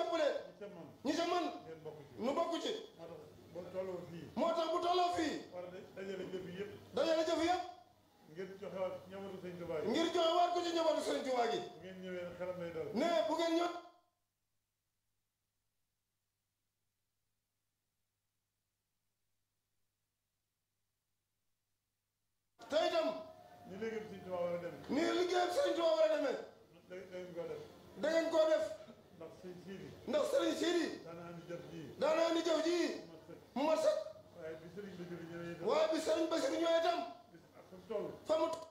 jàppale ñi ca man ñi ca man ngeen bokk ci nu bokk ci moo tax boo tolloo fii moo tax bu tolloo fii war a dajale jëf yi yëpp dajale jëf yëpp ngir joxewaat ñamatu sëñ Tuubaa yi ngir joxe waat ko ci njabootu Sëriñ Tuubaa gi bu ngeen ñëwee xelam lay dal ne bu ngeen ñëw te itam ni léegi sëñ Tuubaa war a dem nii liggéeyam Sëriñ Tuubaa war a demee da da ngeen ko def da ngeen koo def ndax sëñ Siidi ndax Sëriñ Sidi daana andi jëf ji daanaa ni jëf ji ma sëkk mu mat sëkk waaye bi sëriñ bi jëri ñëwee itam waaye bi Sëriñ Basiru ñëwee itam bis ak fa mu toll fa mu